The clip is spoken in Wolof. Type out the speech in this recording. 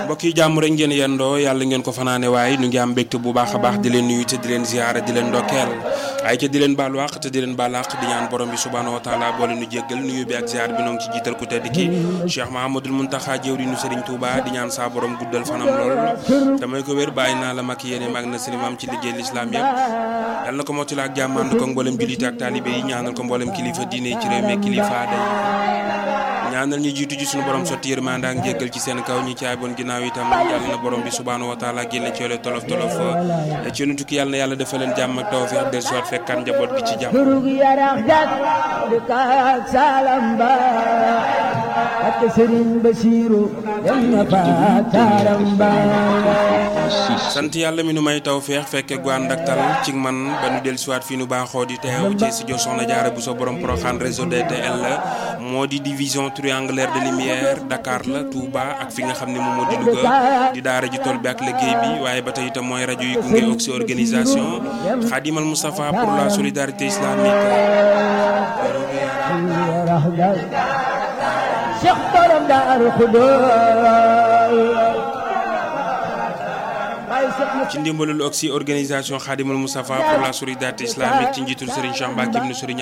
mbokk yi jàmm rek ngeen yendoo yàlla ngeen ko fanaane waaye ñu ngi am mbégte bu baax a baax di leen nuyu te di leen ziyaara di leen ndokkeel ay ca di leen baalu àq te di leen baal àq di ñaan borom bi subhaanahu wa taala boole nu jéggal nuyu bi ak ziyaar bi noo ngi ci jiital ku tedd ki Cheikh Mahamadul Muntaxa jëwriñu Sëriñ Tuuba di ñaan saa borom guddal fanam lool damay ko wér bàyyi naa la mag yéene mag na sëriñ am ci liggéey lislaam yëpp yàlla na ko mottali ak jàmm ànd ko mboolem jullit ak taalibe yi ñaanal ko mboolem kilifa diine ci réew mi kilifa day ñaanal ñu jiitu ji suñu borom sotti yërmande ak njéggal ci seen kaw ñi caaboon ginnaaw itam yàlla na borom bi subhaanahu wa taala génne ci yoole tolof tolof ci nu tukki yàlla na yàlla defal leen jàmm ak tawfiq del soit fekkaan njaboot gi ci jàmm turug yarax dak di kaak salam ba ak Sëriñ Basiiru dem na fa taaram ba sant yàlla mi nu may tawfeex fekke gu ànd ak tal ci man ba nu del soit fii nu baaxoo di teew ci studio Soxna Jaara bu so borom Porokhane réseau DTL la moo di division triangulaire de lumière Dakar la Touba ak fi nga xam ne moom moo di Louga di daara ji tool bi ak liggéey bi waaye ba tey itam mooy rajo yi gunge Oxy organisation Khadimal Moustapha pour la solidarité islamique Cheikh borom Daaru Xudoos ci ndimbalul Oxy organisation Khadimal Moustapha pour la solidarité islamique ci njiitul Serigne Cheikh Mbacké ibn Serigne